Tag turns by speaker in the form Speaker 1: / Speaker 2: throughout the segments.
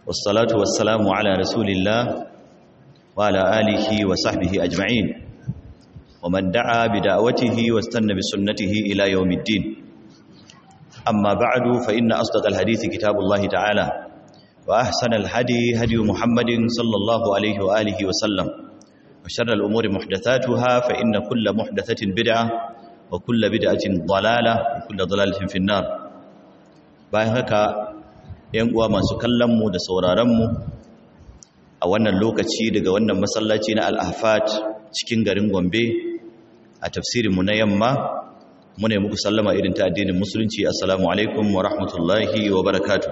Speaker 1: والصلاة والسلام على رسول الله وعلى آله وصحبه أجمعين ومن دعا بدعوته واستنى بسنته إلى يوم الدين أما بعد فإن أصدق الحديث كتاب الله تعالى وأحسن الهدي هدي محمد صلى الله عليه وآله وسلم وشر الأمور محدثاتها فإن كل محدثة بدعة وكل بدعة ضلالة وكل ضلالة في النار bayan haka yan uwa masu kallon mu da sauraron mu a wannan lokaci daga wannan masallaci na Al-Ahfat cikin garin Gombe a tafsirin mu na yamma muna muku sallama irin ta addinin musulunci assalamu alaikum wa rahmatullahi wa barakatuh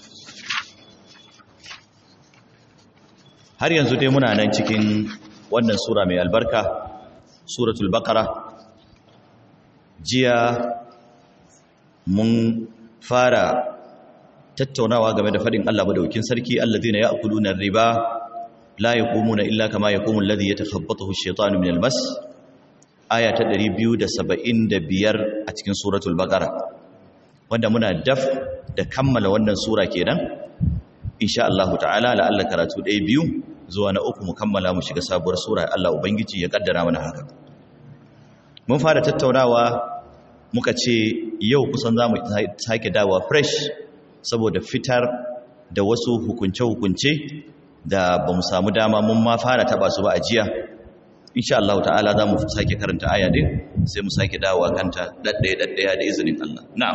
Speaker 1: har yanzu dai muna nan cikin wannan sura mai albarka suratul baqara jiya mun fara tattaunawa game da fadin Allah madaukin sarki alladhina ya'kuluna riba la yaqumuna illa kama yaqumu alladhi yatakhabbathu ash-shaytanu min al-mas aya ta 275 a cikin suratul baqara wanda muna daf da kammala wannan sura kenan insha Allah ta'ala la'alla karatu ɗaya biyu zuwa na uku mu kammala mu shiga sabuwar sura Allah ubangiji ya kaddara mana haka mun fara tattaunawa muka ce yau kusan za mu sake dawa fresh saboda fitar da wasu hukunce-hukunce da ba mu samu dama mun ma fara taba su ba a jiya insha Allah ta'ala za mu sake karanta aya din sai mu sake dawa kanta daddaya-daddaya da izinin Allah na'am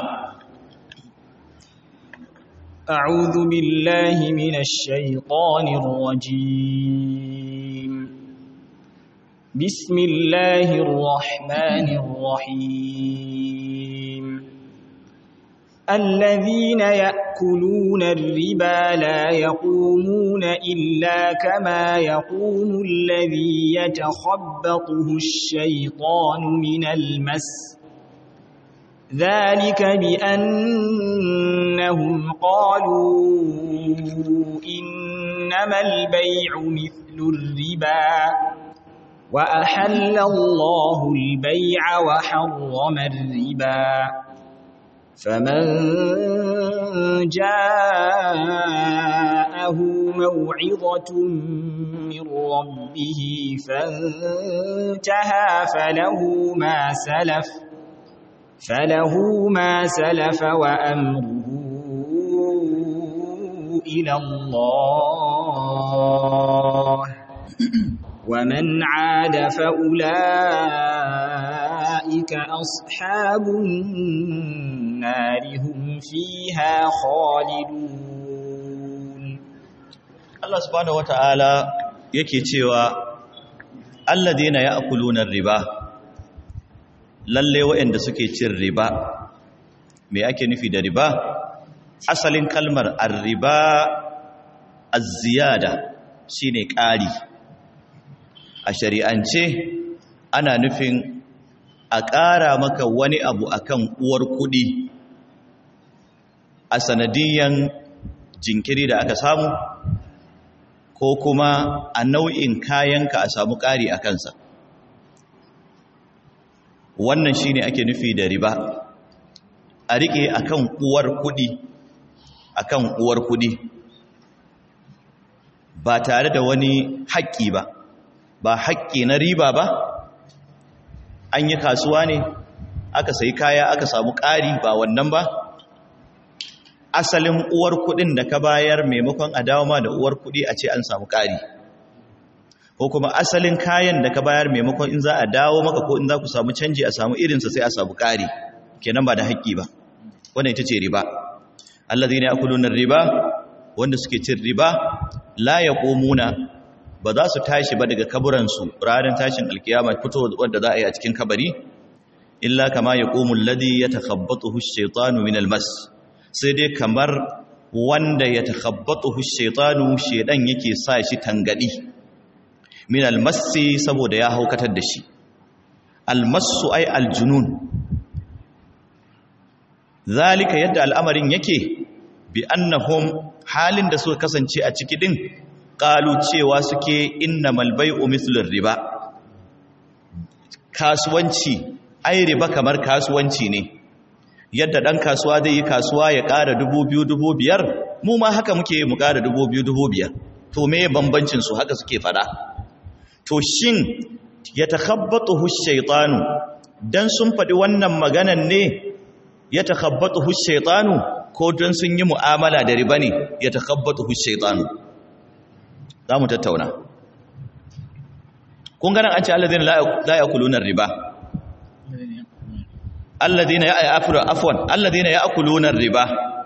Speaker 2: أعوذ بالله من الشيطان الرجيم بسم الله الرحمن الرحيم الذين يأكلون الربا لا يقومون إلا كما يقوم الذي يتخبطه الشيطان من المس ذلك بأنهم قالوا إنما البيع مثل الربا وأحل الله البيع وحرم الربا فمن جاءه موعظة من ربه فانتهى فله ما سلف فله ما سلف وأمره إلى الله ومن عاد فأولئك أصحاب النار هم فيها خالدون
Speaker 1: الله سبحانه وتعالى yake cewa alladheena ya'kuluna riba lalle waɗanda suke cin riba me ake nufi da riba asalin kalmar ar-riba az-ziyada shine ƙari a shari'ance ana nufin a ƙara maka wani abu akan uwar kuɗi a sanadiyan jinkiri da aka samu ko kuma a nau'in kayanka a samu ƙari a kansa wannan shine ake nufi da riba a riƙe akan uwar kuɗi akan uwar kuɗi ba tare da wani haƙƙi ba ba haƙƙi na riba ba an yi kasuwa ne aka sayi kaya aka samu ƙari ba wannan ba asalin uwar kuɗin da ka bayar maimakon a dawo ma da uwar kuɗi a ce an samu ƙari ko kuma asalin kayan da ka bayar maimakon in za a dawo maka ko in za ku samu canji a samu irinsa sai a samu ƙari kenan ba da haƙƙi ba wannan ita ce riba allazina yakuluna riba wanda suke cin riba la yaqumuna ba za su tashi ba daga kaburansu ranar tashin alkiyama fito wadda za a yi a cikin kabari illa kama ya ƙomun ladi ya takhabbatu shaitanu min almas sai dai kamar wanda ya takhabbatu shaitanu shaidan yake sa shi tangadi min almasi saboda ya haukatar da shi almasu ai aljunun zalika yadda al'amarin yake bi annahum halin da suka kasance a ciki din qalu cewa suke innamal bai'u mithlur riba kasuwanci ai riba kamar kasuwanci ne yadda ɗan kasuwa zai yi kasuwa ya ƙara dubu biyu dubu biyar mu ma haka muke mu ƙara dubu biyu dubu biyar to me bambancin su haka suke fada to shin ya takhabbatu shaitanu dan sun faɗi wannan maganan ne ya takhabbatu shaitanu ko don sun yi mu'amala da riba ne ya takhabbatu shaitanu za mu tattauna kun ganin an ce alladhina la yakuluna riba alladhina ya'kulu afwan alladhina ya'kuluna riba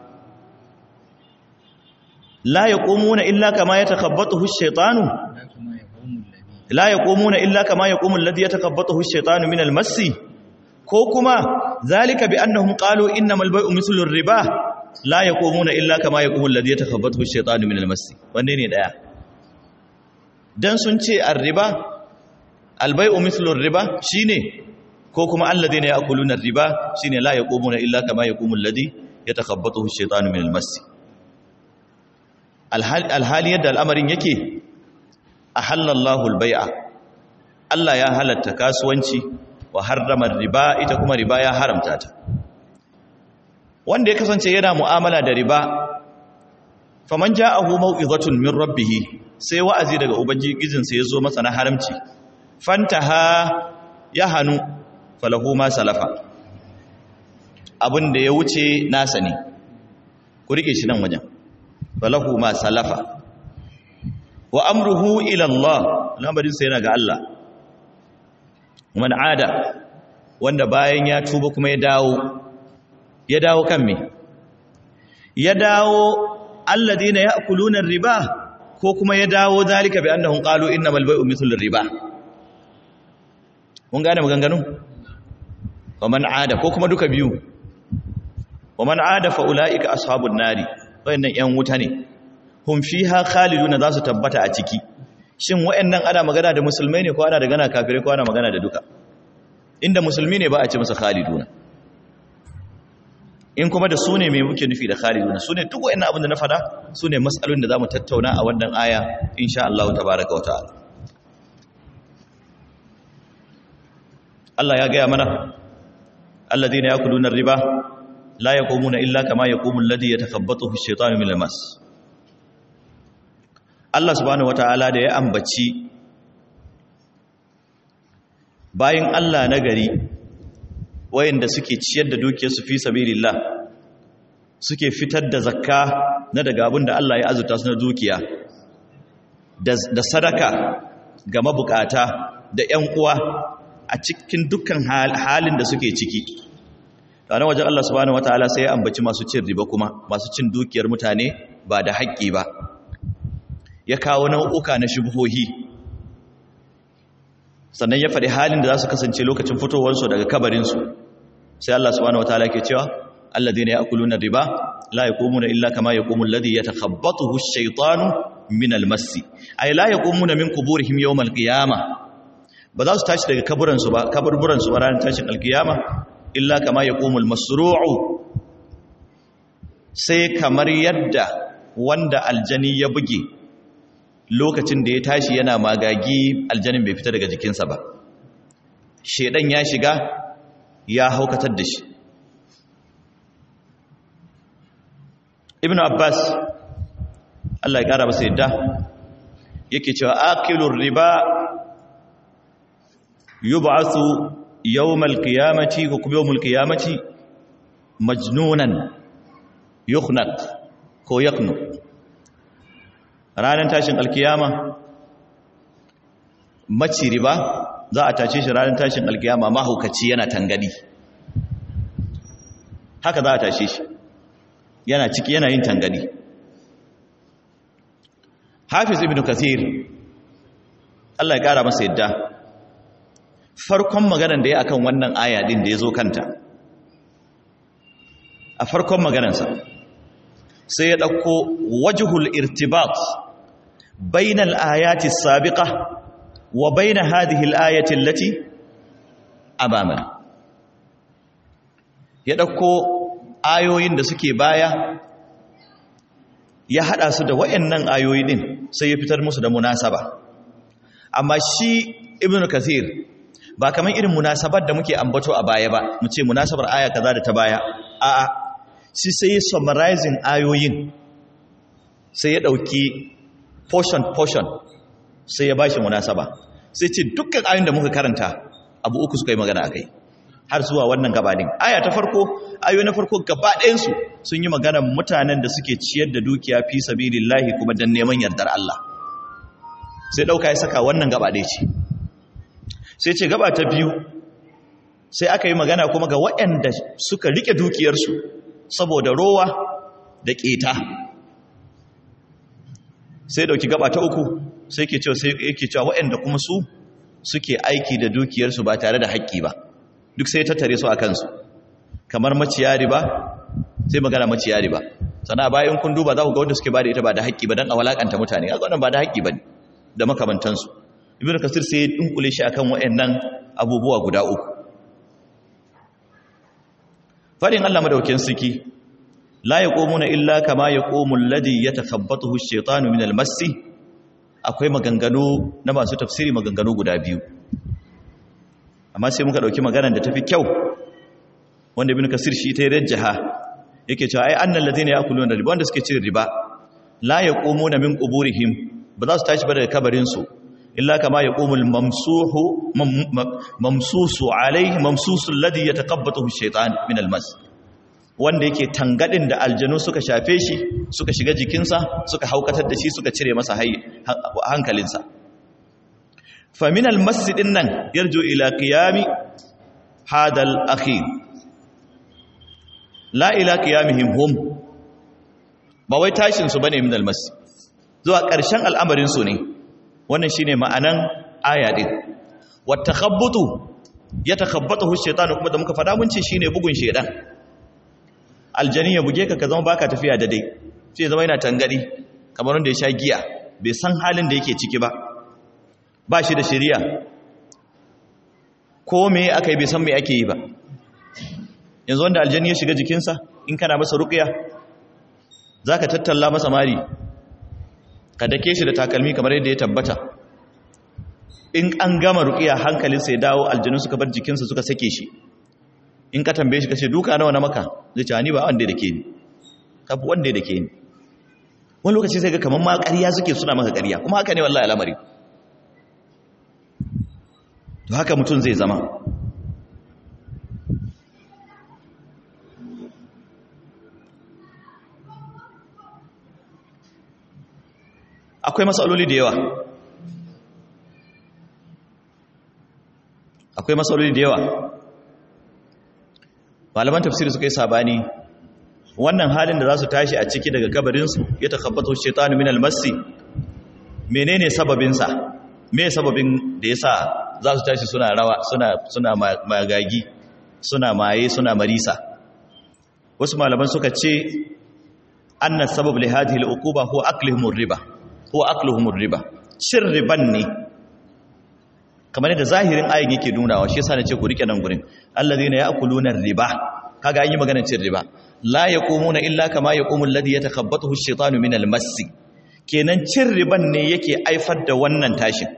Speaker 1: la yaqumuna illa kama yatakhabbathu ash-shaytanu la yaqumuna illa kama yaqumu alladhi yatakhabbathu ash-shaytanu min al-massi ko kuma zalika bi annahum qalu innamal bay'u mithlu ar-riba la yaqumuna illa kama yaqumu alladhi yatakhabbathu ash-shaytanu min al-massi wanne ne daya dan sun ce ar-riba al-bay'u mithlu ar-riba shine ko kuma alladhina ya'kuluna ar-riba shine la yaqumuna illa kama yaqumu alladhi yatakhabbathu ash-shaytanu min al-massi alhali yadda al'amarin yake a halallahu albai'a Allah ya halatta kasuwanci wa harramar riba ita kuma riba ya haramta ta wanda ya kasance yana mu'amala da riba faman ja'ahu mau'izatun min rabbih sai wa'azi daga ubangijinsa ya zo masa na haramci fantaha ya hanu falahu ma salafa abin da ya wuce nasa ne ku rike shi nan wajen falahu ma salafa wa amruhu ila Allah lamarin sa yana ga Allah man ada wanda bayan ya tuba kuma ya dawo ya dawo kan me ya dawo alladina ya'kuluna riba ko kuma ya dawo zalika bi annahum qalu innamal bay'u mithlu riba mun gane maganganun wa man ada ko kuma duka biyu wa man ada fa ulaika ashabun nari wayannan yan wuta ne hum fiha khaliduna za su tabbata a ciki shin wayannan ana magana da musulmai ne ko ana da gana kafirai ko ana magana da duka inda musulmi ne ba a ce musu khaliduna in kuma da su ne mai muke nufi da khaliduna su ne duk wayannan abin da na fada su ne matsalolin da za mu tattauna a wannan aya insha Allah tabaraka wa ta'ala Allah ya gaya mana alladhina yakuluna riba la yaqumuna illa kama yaqumu alladhi yatakhabbathu ash-shaytanu min al-mas Allah subhanahu wataala da ya ambaci bayin Allah na gari wayanda suke ciyar da dukiyarsu fi sabilillah suke fitar da zakka na daga abin da Allah ya azurta su na dukiya da sadaka ga mabukata da ƴan uwa a cikin dukkan halin da suke ciki tare wajen Allah subhanahu wataala sai ya ambaci masu cin riba kuma masu cin dukiyar mutane ba da haƙƙi ba ya kawo nau'uka na shubuhohi sannan ya faɗi halin da za su kasance lokacin fitowarsu daga kabarinsu sai Allah subhanahu wataala ke cewa alladhina ya'kuluna riba la yaqumuna illa kama yaqumu alladhi yatakhabbathu ash-shaytanu min al-massi ay la yaqumuna min quburihim yawm al-qiyamah ba za su tashi daga kaburansu ba kaburburansu ba ranar tashin alkiyama illa kama ya ƙomul masru'u sai kamar yadda wanda aljani ya buge lokacin da ya tashi yana magagi aljanin bai fita daga jikinsa ba shedan ya shiga ya haukatar da shi ibn abbas Allah ya ƙara masa yadda yake cewa akilur riba yub'athu yawmal qiyamati ko kuma yawmul qiyamati majnunan yukhnaq ko yaqnu ranar tashin alkiyama maci riba za a tace shi ranar tashin alkiyama mahaukaci yana tangadi haka za a tace shi yana ciki yana yin tangadi hafiz ibn kathir Allah ya kara masa yadda farkon maganar da ya akan wannan aya din da ya zo kanta a farkon maganarsa sai ya ɗauko wajhul irtibat bainal ayati sabiqa wa bain hadhihi al-ayati allati amamana ya ɗauko ayoyin da suke baya ya hada su da wayannan ayoyi din sai ya fitar musu da munasaba amma shi ibnu kathir ba kamar irin munasabar da muke ambato a baya ba mu ce munasabar aya kaza da ta baya a'a shi sai ya summarizing ayoyin sai ya dauki portion portion sai ya bashi munasaba sai ce dukkan ayoyin da muka karanta abu uku suka yi magana akai har zuwa wannan gabanin aya ta farko ayoyi na farko gaba ɗayansu sun yi magana mutanen da suke ciyar da dukiya fi sabilillahi kuma dan neman yardar Allah sai dauka ya saka wannan gaba ɗaya ce sai ce gaba ta biyu sai aka yi magana kuma ga waɗanda suka rike dukiyarsu saboda rowa da ƙeta sai dauki gaba ta uku sai ke cewa sai yake cewa waɗanda kuma su suke aiki da dukiyarsu ba tare da haƙƙi ba duk sai tattare su a kansu kamar maciya riba sai magana maciya riba sana bayan kun duba za ku ga wanda suke ba da ita ba da haƙƙi ba don a walakanta mutane a wannan ba da haƙƙi ba da makamantansu ibn kasir sai ya dunkule shi akan waɗannan abubuwa guda uku fadin Allah madaukakin siki la yaqumuna illa kama yaqumu alladhi yatakhabbathu ash-shaytanu min al-massi akwai maganganu na masu tafsiri maganganu guda biyu amma sai muka dauki maganar da tafi kyau wanda ibn kasir shi ta rajjaha yake cewa ai annal ladina yakuluna riba wanda suke cin riba la yaqumuna min quburihim ba za su tashi ba daga kabarin su illa kama yaqumu al mamsuhu mamsusu alayhi mamsusu alladhi yataqabbathu ash-shaytan min al mas wanda yake tangadin da aljanu suka shafe shi suka shiga jikinsa suka haukatar da shi suka cire masa hankalinsa فمن المسجد nan يرجو الى قيام هذا الاخير لا الى قيامهم هم ba wai tashin su bane min almasjid zuwa ƙarshen al'amarin su ne wannan shine ma'anan aya din watakhabbutu yatakhabbatuhu ash-shaytanu kuma da muka fada mun ce shine bugun shedan aljani ya buge ka ka zama baka tafiya da dai sai zama yana tangadi kamar wanda ya sha giya bai san halin da yake ciki ba ba shi da shari'a ko me aka yi bai san me ake yi ba yanzu wanda aljani ya shiga jikinsa in kana masa ruqya zaka tattalla masa mari ka dake shi da takalmi kamar yadda ya tabbata in an gama ruqya hankalinsa ya dawo aljanu suka bar jikinsa suka sake shi in ka tambaye shi kace duka nawa na maka zai ce ni ba wanda da ke ni kafu wanda da ke ni wani lokaci sai ga kamar ma ƙarya suke suna maka ƙarya kuma haka ne wallahi al'amari to haka mutum zai zama akwai matsaloli da yawa akwai matsaloli da yawa malaman tafsiri suka yi sabani wannan halin da za su tashi a ciki daga kabarinsu ya takabbato shaitanu min almasi menene sababinsa me sababin da ya sa za su tashi suna rawa suna suna magagi suna maye suna marisa wasu malaman suka ce anna sabab li hadhihi al-uquba huwa aklihum riba huwa akluhum riba cin riban ne kamar yadda zahirin ayin yake nunawa shi yasa nace ku rike nan gurin alladhina ya'kuluna riba kaga an yi maganar cin riba la yaqumuna illa kama yaqumu alladhi yatakhabbathu ash-shaytanu min al-mass kenan cin riban ne yake aifar da wannan tashin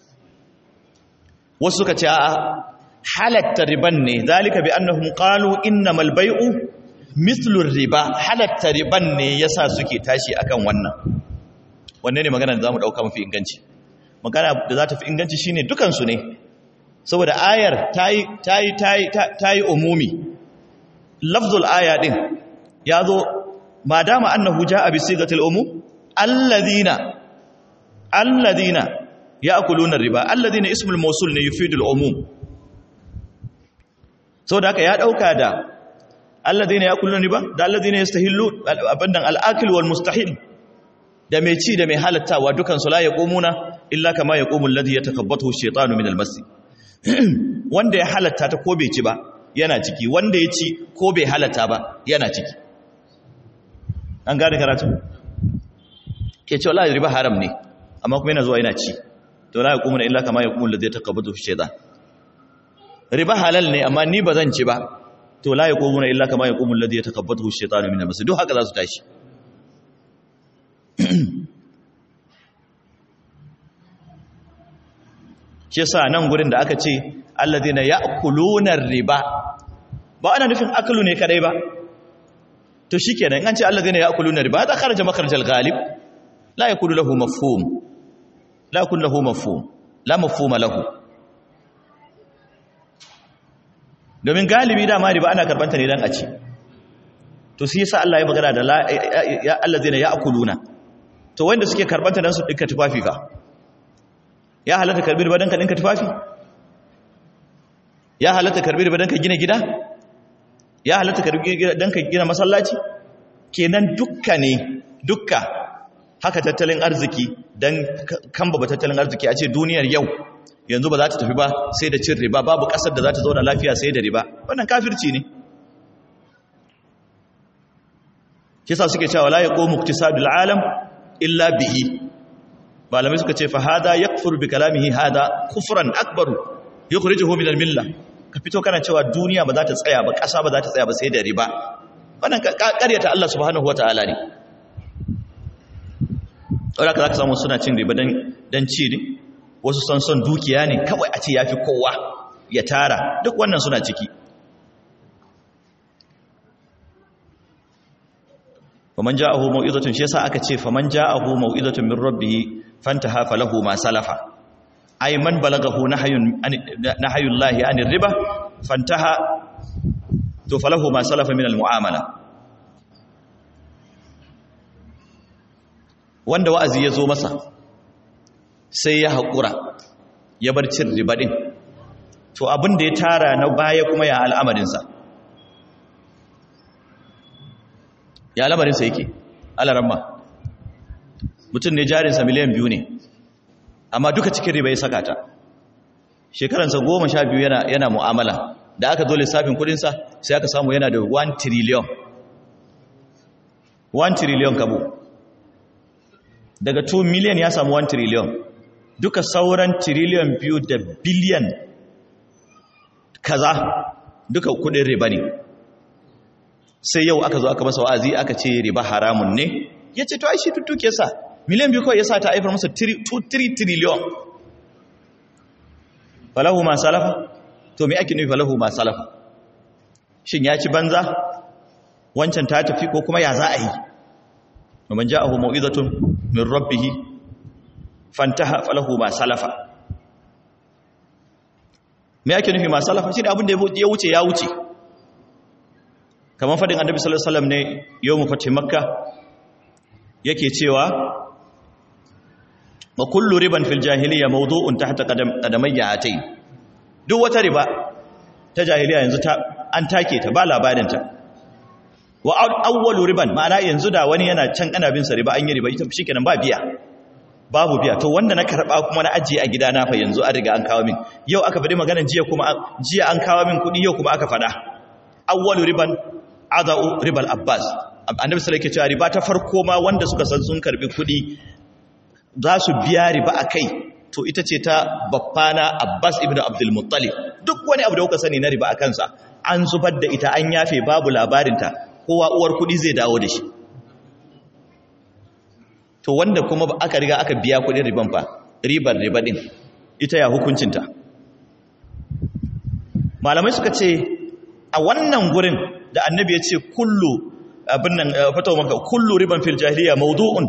Speaker 1: wasu suka ce a'a halatta riban ne zalika bi annahum qalu innamal bay'u mithlu riba halatta riban ne yasa suke tashi akan wannan wanne ne magana da zamu dauka mafi inganci magana da za ta fi inganci shine dukan su ne saboda ayar tayi tayi tayi tayi umumi lafzul aya din yazo madama annahu jaa bi sigatil umum alladhina alladhina ya'kuluna riba alladhina ismul mawsul ne yufidul umum saboda haka ya dauka da alladhina ya'kuluna riba da alladhina yastahillu abandan al-akil wal mustahil da mai ci da mai halattawa dukan su la yaqumuna illa kama yaqumu alladhi yatakabbathu ash-shaytanu min al-mas wanda ya halatta ta ko bai ci ba yana ciki wanda ya ci ko bai halatta ba yana ciki an gane karatu ke ce wallahi riba haram ne amma kuma yana zuwa yana ci to la yaqumuna illa kama yaqumu alladhi yatakabbathu ash-shaytan riba halal ne amma ni ba zan ci ba to la yaqumuna illa kama yaqumu alladhi yatakabbathu ash-shaytanu min al-mas duk haka za su tashi shi yasa nan gurin da aka ce alladhina ya'kuluna riba ba ana nufin aklu ne kadai ba to shikenan in an ce allazina ya'kuluna riba hada kharaja makharajal ghalib la yakunu lahu mafhum la yakunu lahu mafhum la mafhuma lahu domin galibi dama riba ana karbanta ne dan a ci to sai yasa Allah ya magana da ya allazina ya'kuluna to wanda suke karbanta dan su dinka tufafi fa ya halatta karbi riba dan ka dinka tufafi ya halatta karbi riba dan ka gina gida ya halatta karbi dan ka gina masallaci kenan dukka ne dukka haka tattalin arziki dan kamba tattalin arziki a ce duniyar yau yanzu ba za ta tafi ba sai da cin riba babu kasar da za ta zauna lafiya sai da riba wannan kafirci ne kisa suke cewa la yaqumu iktisadul alam illa bihi malamai suka ce fa hada yakfur bi kalamihi hada kufran akbaru yukhrijuhu min al-milla ka fito kana cewa duniya ba za ta tsaya ba kasa ba za ta tsaya ba sai da riba wannan ƙaryata Allah subhanahu wataala ne wanda ka zaka samu suna cin riba dan dan ci ne wasu san son dukiya ne kawai a ce yafi kowa ya tara duk wannan suna ciki faman ja'ahu mau'izatun shi yasa aka ce faman ja'ahu mau'izatun min rabbih fantaha falahu ma salafa ay man balagahu nahyun nahyun lahi anir riba fantaha to falahu ma salafa min almu'amala wanda wa'azi ya zo masa sai ya haƙura ya bar cin riba din to abin da ya tara na baya kuma ya al'amarinsa ya al'amarinsa yake alaramma mutum ne jarinsa miliyan biyu ne amma duka cikin riba ya saka ta shekaransa goma sha biyu yana, yana mu'amala da aka zo lissafin kudinsa sai aka samu yana da 1 trillion 1 trillion kabo daga 2 million ya samu 1 trillion duka sauran trillion biyu da biliyan kaza duka kudin riba ne sai yau aka zo aka masa wa'azi aka ce riba haramun ne ya ce to ai shi tuttuke sa miliyan biyu kawai ya sa ta haifar masa 3 trillion falahu ma salafa to me ake nufi falahu ma salafa shin ya ci banza wancan ta tafi ko kuma ya za a yi man ja'ahu mau'izatun min rabbih fantaha falahu ma salafa me ake nufi ma salafa shi da abin da ya wuce ya wuce kamar fadin annabi sallallahu alaihi wasallam ne yawmu fatih makka yake cewa wa kullu riban fil jahiliya mawdu'un tahta qadamayya atayn duk wata riba ta jahiliya yanzu ta an take ta ba labarin ta wa awwalu riban ma'ana yanzu da wani yana can ana bin sa riba an yi riba ita shikenan ba biya babu biya to wanda na karba kuma na ajiye a gidana fa yanzu an riga an kawo min yau aka faɗi maganar jiya kuma jiya an kawo min kuɗi yau kuma aka faɗa awwalu riban adau ribal abbas annabi sallallahu alaihi wasallam riba ta farko ma wanda suka san sun karbi kuɗi za su biya riba akai to ita ce ta baffana abbas ibnu abdul muttalib duk wani abu da kuka sani na riba akan sa an zubar da ita an yafe babu labarinta kowa uwar kuɗi zai dawo da shi to wanda kuma aka riga aka biya kuɗin riban fa ribar riba din ita ya hukuncinta malamai suka ce a wannan gurin da annabi ya ce kullu abin nan fatawa maka kullu riban fil jahiliya mawdu'un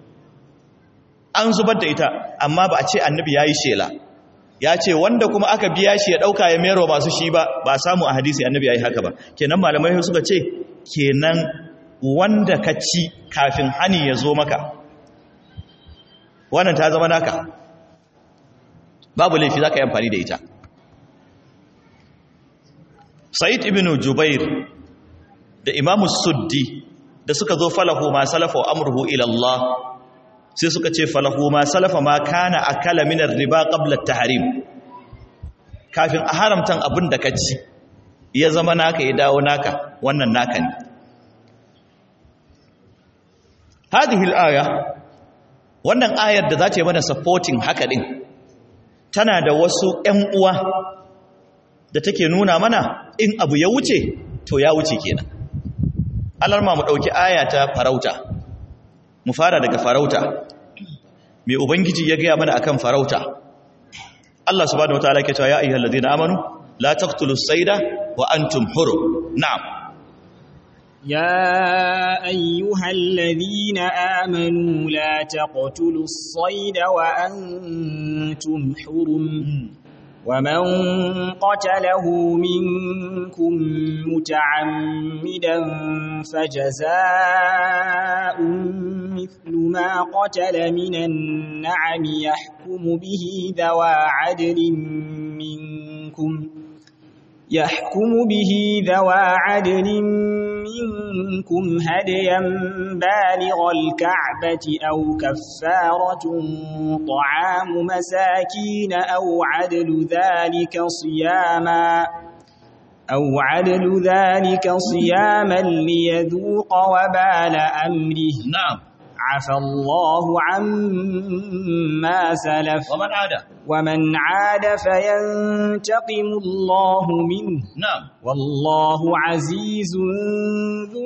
Speaker 1: an zubar da ita amma ba a ce annabi yayi shela ya ce wanda kuma aka biya shi ya dauka ya mero masu shi ba ba samu a hadisi annabi yayi haka ba kenan malamai suka ce kenan wanda ka ci kafin hani ya zo maka wannan ta zama naka babu laifi zaka yi amfani da ita Sa'id ibn Jubair da Imam Suddi da suka zo falahu ma salafa amruhu ila Allah sai suka ce falahu ma salafa ma kana akala min riba qabla at-tahrim kafin a haramtan abin da ka ci ya zama naka ya dawo naka wannan naka ne hadhihi al-aya wannan ayar da za ta yi mana supporting haka din tana da wasu ƴan uwa da take nuna mana in abu ya wuce to ya wuce kenan alarma mu dauki aya ta farauta mu fara daga farauta mai ubangiji ya gaya mana akan farauta Allah subhanahu wataala yake cewa ya ayyuhal ladina amanu la taqtulus sayda wa antum hurum na'am
Speaker 2: يا أيها الذين آمنوا لا تقتلوا الصيد وأنتم حرم ومن قتله منكم متعمدا فجزاء مثل ما قتل من النعم يحكم به ذوى عدل منكم يحكم به ذوى عدل منكم هديا بالغ الكعبة أو كفارة طعام مساكين أو عدل ذلك صياما أو عدل ذلك صياما ليذوق وبال أمره
Speaker 1: نعم
Speaker 2: عفى الله عما سلف
Speaker 1: ومن عاد
Speaker 2: ومن عاد فينتقم الله منه
Speaker 1: نعم
Speaker 2: والله عزيز ذو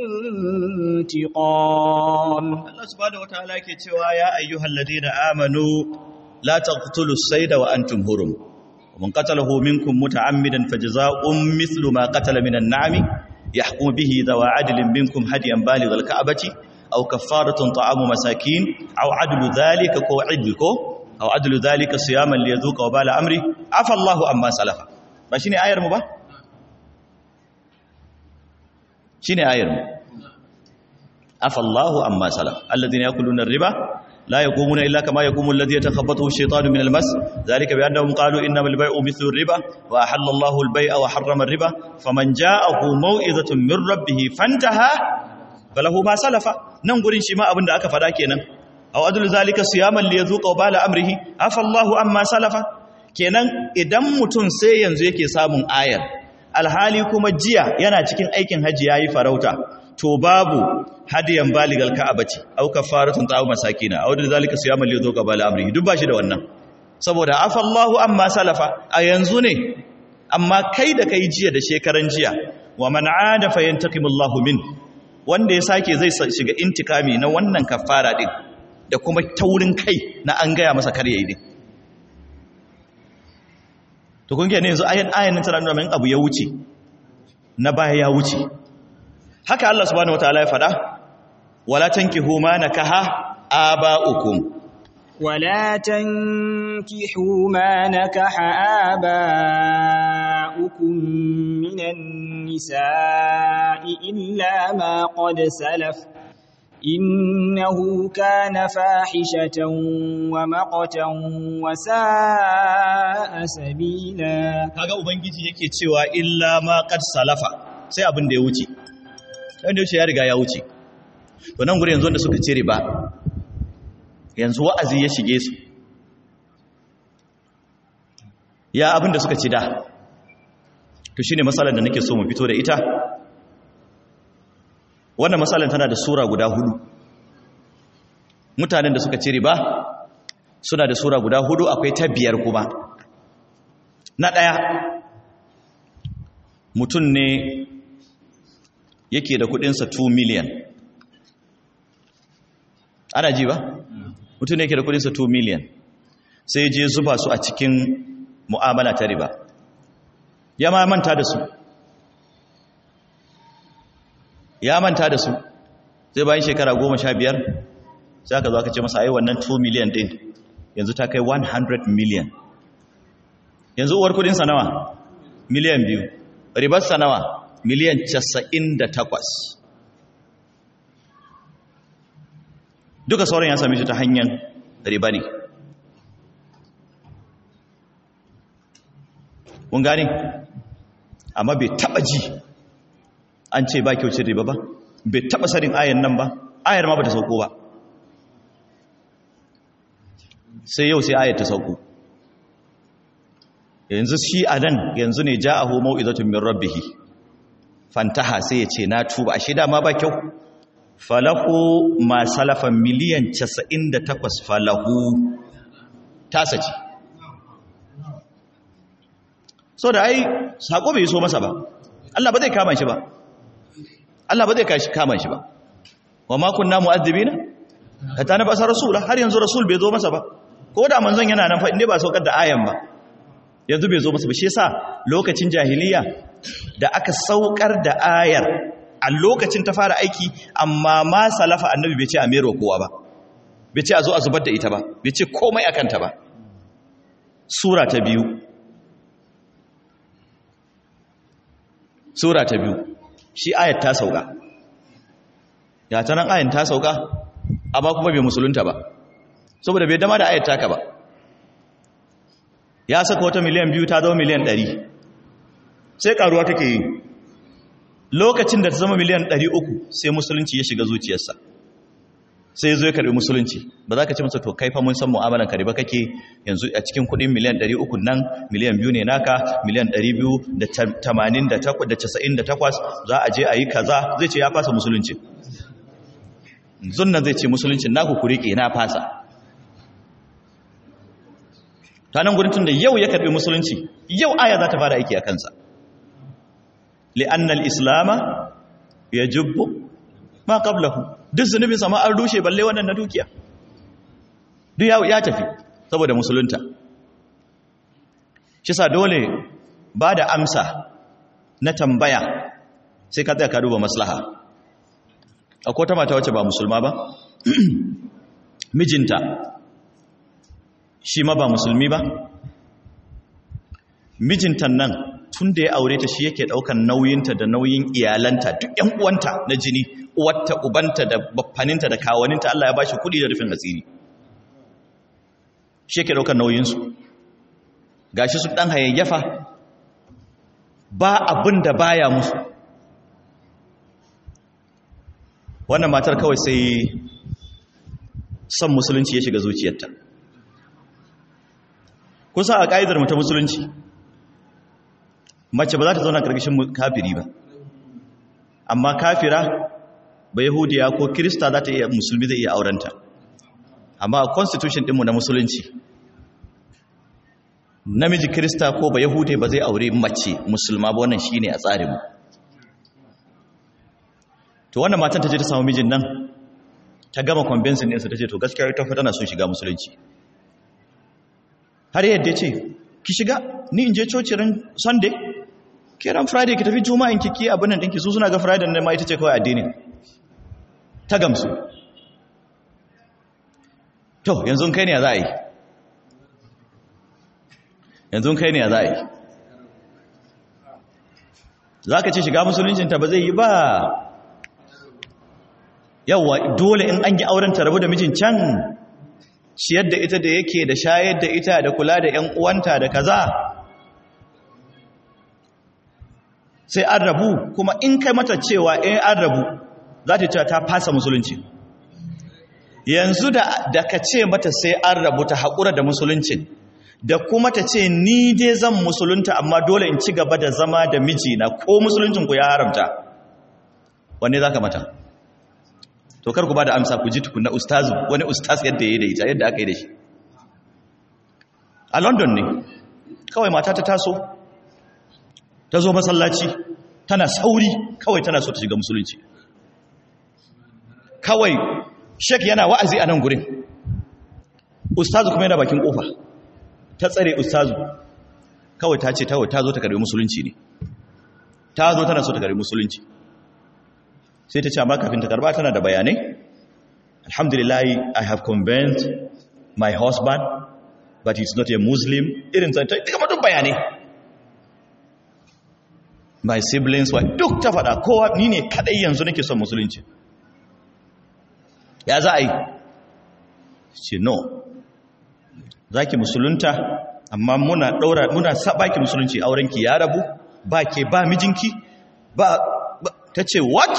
Speaker 2: انتقام
Speaker 1: Allah subhanahu wataala yake cewa ya ayyuhal ladina amanu la taqtulus sayda wa antum hurum man qatalahu minkum muta'ammidan fajzaa'un mithlu ma qatala minan na'ami yahkum bihi dawa adlin minkum hadiyan balighal ka'bati aw kaffaratun ta'amu masakin aw adlu dhalika ko idlu ko aw adlu dhalika siyaman liyadhuqa wabala amri afa Allahu amma salafa ba shine ayar mu ba shine ayar mu عفى الله عما سلف الذين يأكلون الربا لا يقومون إلا كما يقوم الذي يتخبطه الشيطان من المس ذلك بأنهم قالوا إنما البيع مثل الربا وأحل الله البيع وحرم الربا فمن جاءه موئذة من ربه فانتهى فله ما سلف ننقر شماء أبن أكا فداكينا أو أدل ذلك صياما ليذوق وبال أمره عفى الله عما سلف kenan idan mutum sai yanzu yake samun ayar alhali kuma jiya yana cikin aikin hajji yayi farauta to babu hadiyan baligal ka'abati aw kafaratun ta'aw masakina aw da zalika siyaman li dhuqa bal amri duk bashi da wannan saboda afallahu amma salafa a yanzu ne amma kai da kai jiya da shekaran jiya wa man aada fayantaqimullahu min wanda ya sake zai shiga intikami na wannan kafara din da kuma taurin kai na an gaya masa kar yayi din to kun ga ne yanzu ayan ayan nan tana nuna min abu ya wuce na baya ya wuce haka Allah subhanahu wataala ya faɗa wala tankihu ma nakaha aba'ukum
Speaker 2: ولا تنكحوا ما نكح آباؤكم من النساء إلا ما قد سلف إنه كان فاحشة ومقتا وساء سبيلا
Speaker 1: kaga ubangiji yake cewa illa ma qad salafa sai abin da ya wuce wanda ya wuce ya riga ya wuce to nan guri yanzu wanda suka cire ba yanzu wa'azi ya shige su ya abin da suka ci da to shine matsalar da nake so mu fito da ita wannan matsalar tana da sura guda hudu mutanen da suka cire ba suna da sura guda hudu akwai ta biyar kuma na ɗaya mutum ne yake da kudinsa 2 million ana ji ba mutum ne yake da kudinsa 2 million sai je zuba su a cikin mu'amala ta riba ya ma manta da su ya manta da su zai bayan shekara goma sha biyar sai aka zo aka ce masa ai wannan 2 million din yanzu ta kai 100 million yanzu uwar kudinsa nawa miliyan biyu ribarsa nawa miliyan casa'in da takwas duka sauran ya sami shi ta hanyar riba ne kun gane amma bai taba ji an ce ba kyaucin riba ba bai taba sanin ayan nan ba ayar ma ba ta sauko ba sai yau sai ayar ta sauko yanzu shi a nan yanzu ne ja a homo izatun min rabbihi fantaha sai ya ce na tuba ashe dama ba kyau falahu ma salafa miliyan 98 falahu tasa ce so da ai sako bai so masa ba Allah ba zai kama shi ba Allah ba zai kama shi ba wa ma kunna mu'azzibina hatta na basa rasula har yanzu rasul bai zo masa ba ko da manzon yana nan fa inda ba saukar da ayan ba yanzu bai zo masa ba shi yasa lokacin jahiliya da aka saukar da ayar a lokacin ta fara aiki amma ma salafa annabi bai ce a mero kowa ba bai ce a zo a zubar da ita ba bai ce komai akan ta ba sura ta biyu sura ta biyu shi ayat ta sauka ya ta nan ayat ta sauka amma kuma bai musulunta ba saboda bai dama da ayat taka ba ya saka wata miliyan biyu ta zama miliyan ɗari sai karuwa take yi lokacin da ta zama miliyan ɗari uku sai musulunci ya shiga zuciyarsa sai zo ya karbi musulunci ba za ka ce masa to kai fa mun san mu'amalan ka ba kake yanzu a cikin kuɗin miliyan 300 nan miliyan biyu ne naka miliyan 288 za a je a yi kaza zai ce ya fasa musulunci zunnan zai ce musulunci naku ku riƙe na fasa ta nan gurin tun da yau ya karbi musulunci yau aya za ta fara aiki a kansa li'annal islama ya jubbu ma qablahu duk zunubin sama an rushe balle wannan na dukiya duk ya ya tafi saboda musulunta shi sa dole ba da amsa na tambaya sai ka tsaya ka duba maslaha akwai ta mata wacce ba musulma ba mijinta shi ma ba musulmi ba mijinta nan tun da ya aure ta shi yake daukan nauyinta da nauyin iyalanta duk ƴan uwanta na jini uwarta ubanta da baffaninta da kawaninta Allah ya bashi kudi da rufin asiri shi yake daukan nauyinsu gashi su dan hayayyafa ba abin da baya musu wannan matar kawai sai son musulunci ya shiga zuciyarta kusa a ƙa'idar mu ta musulunci mace ba za ta zauna ƙarƙashin kafiri ba amma kafira ba yahudiya ko kirista za ta iya musulmi zai iya aurenta amma a constitution ɗinmu na musulunci namiji kirista ko ba yahudiya ba zai aure mace musulma ba wannan shi ne a tsarinmu to wannan matan ta je ta samu mijin nan ta gama convincing ɗinsa ta ce to gaskiya ta fi tana son shiga musulunci har yadda ce ki shiga ni in je cocirin sunday kiran friday ki tafi juma'in ki ki abin nan ɗinki su suna ga friday ne ma ita ce kawai addinin ta gamsu to yanzu kai ne ya za a yi yanzu kai ne ya za a yi za ka ce shiga musuluncinta ba zai yi ba yawwa dole in an yi auren ta rabu da mijin can ciyar da ita da yake da shayar da ita da kula da ‘yan uwanta da kaza sai an rabu kuma in kai mata cewa in an rabu za ta cewa ta fasa musulunci yanzu da, da ka ce mata sai an rabu ta haƙura da musuluncin da kuma ta ce ni dai zan musulunta amma dole in ci gaba da zama da mijina ko musuluncinku ya haramta wanne za ka mata to kar ku ba da amsa ku ji tukuna ustazu wani ustaz yadda ya yi da ita yadda aka yi da shi a london ne kawai mata ta taso ta zo masallaci tana sauri kawai tana so ta shiga musulunci kawai shek yana wa'azi a nan gurin ustazu kuma yana bakin kofa ta tsare ustazu kawai ta ce ta zo ta karbi musulunci ne ta zo tana so ta karbi musulunci sai ta ce amma kafin ta karba tana da bayanai alhamdulillah i have convinced my husband but he's not a muslim irin zai ta kama duk bayanai my siblings wa duk ta faɗa kowa ni ne kadai yanzu nake son musulunci ya za a yi ce no za ki musulunta amma muna ɗaura muna saba ki musulunci aurenki ya rabu ba ke ba mijinki ba ta ce what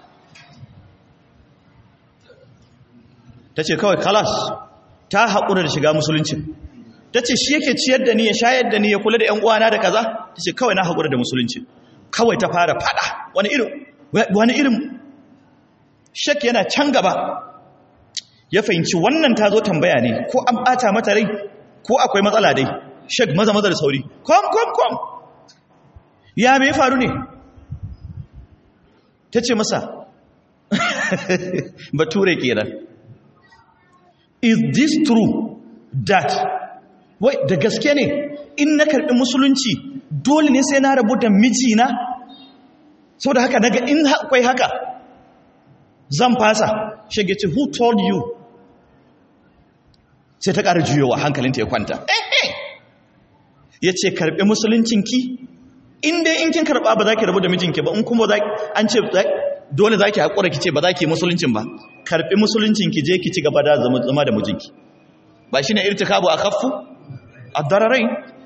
Speaker 1: ta ce kawai kalas ta haƙura da shiga musulunci ta ce shi yake ciyar da ni ya shayar da ni ya kula da 'yan uwana da kaza ta ce kawai na haƙura da musulunci kawai ta fara fada wani irin wani irin shek yana can gaba ya fahimci wannan ta zo tambaya ne ko an ɓata mata rai ko akwai matsala dai shek maza maza da sauri kom kom kom ya mai faru ne ta ce masa bature kenan is this true that wai da gaske ne in na karɓi musulunci dole ne sai na rabu da mijina saboda haka daga in akwai haka zan fasa shige ce who told you sai ta ƙara juyowa hankalinta ya kwanta ya ce karɓi musuluncinki in dai in kin karɓa ba za ki rabu da mijinki ba in kuma an ce dole za ki haƙura ki ce ba za ki musuluncin ba karɓi musuluncinki je ki ci gaba da zama da mijinki ba shi ne irtikabu a kaffu a dararai